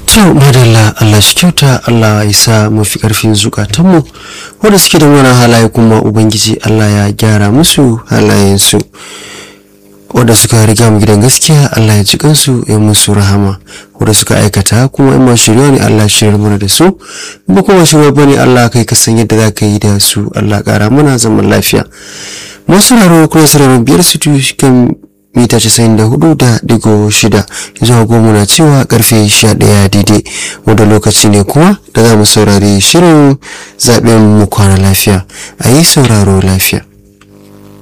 To madalla Allah shi kyauta Allah ya sa mafi karfin zukatanmu wanda suke da wani halaye kuma Ubangiji Allah ya gyara musu halayensu wanda suka riga mu gidan gaskiya Allah ya ji kansu ya musu rahama wanda suka aikata kuma in ma shirya ne Allah shiryar mana da su ba kuma shirya bane Allah kai ka san yadda za ka yi da su Allah kara mana zaman lafiya masu raro kuma sararin biyar su kan mita casa'in da hudu da digo shida zuwa goma na cewa karfe sha ɗaya daidai wanda lokaci ne kuma da za mu saurari shirin zaɓen mu kwana lafiya a yi sauraro lafiya